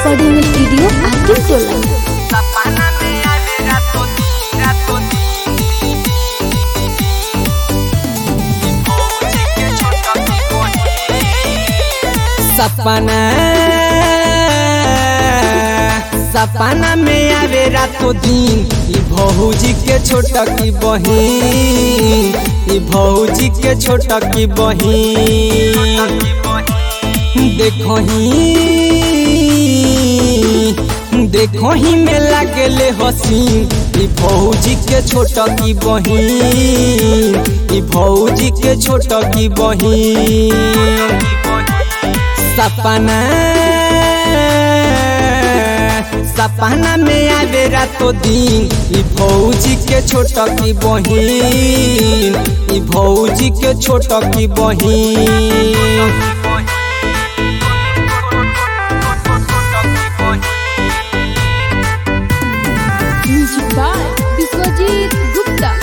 recording studio Akim Tola. सपना सपना में आवे रातो दिन ई भौजी के छोटा की बहिन ई भौजी के छोटा की बहिन देखो ही देखो ही में लागले हसीन ई भौजी के छोटा की बहिन ई भौजी के छोटा की बहिन सपना सपना में आवे रातो दिन ई भौजी के छोटा की बहिन ई भौजी के छोटा की बहिन Music by Biswajit Gupta.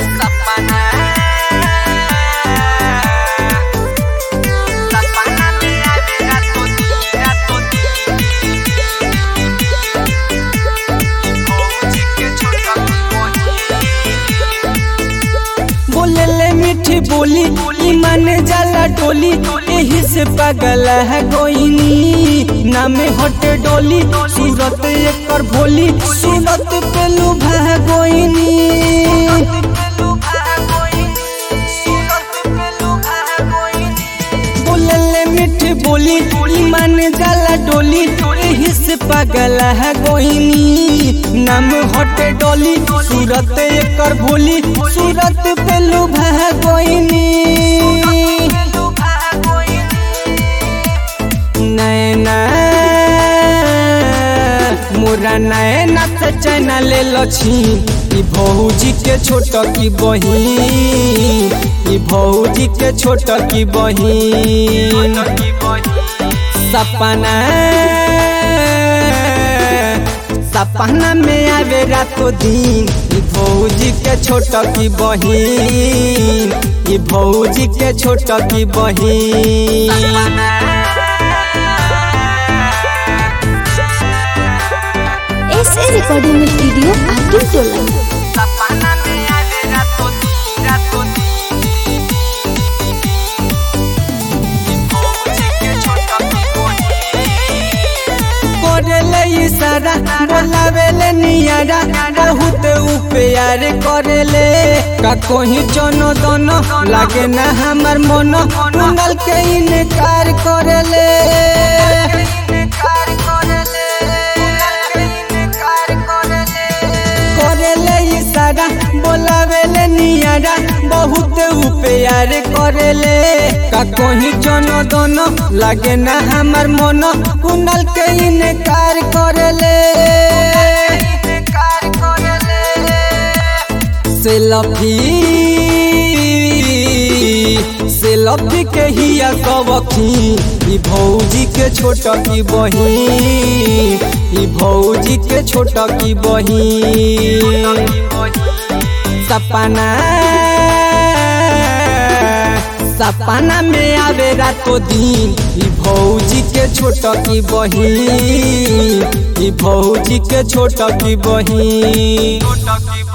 बोले ले मीठी बोली बोली मन जाला डोली यही से पागल है गोइनी नाम हट डोली सूरत एकर भोली सूरत पे लुभा गोइनी बोले ले मीठी बोली बोली मन जाला डोली यही से पागल है गोइनी नाम हट डोली सूरत एकर भोली सूरत पे लुभा गोइनी नैना मोरा नैना से चैना ले लछी ई भौजी के छोट की बहिन ई भौजी के छोट की बहिन सपना सपना में आवे रातो दिन ई भौजी के छोट की बहिन ई भौजी के छोट की बहिन SA recording studio Akim Tola. करेले इशारा बोलावेले नियारा बहुत उ प्यार करेले का कोही चनो दोनो लागे ना हमर मन कुंडल के इनकार करेले करेले इशारा बोलावेले नियारा बहुत उ प्यार करेले का कोही चनो दोनो लागे ना हमर मन कुंडल के इनकार करेले सेल्फी सेल्फी के हिया कबखी ई भौजी के छोटा की बहिन ई भौजी के छोटा की बहिन सपना सपना में आवे रातो दिन ई भौजी के छोटा की बहिन ई भौजी के छोटा की बहिन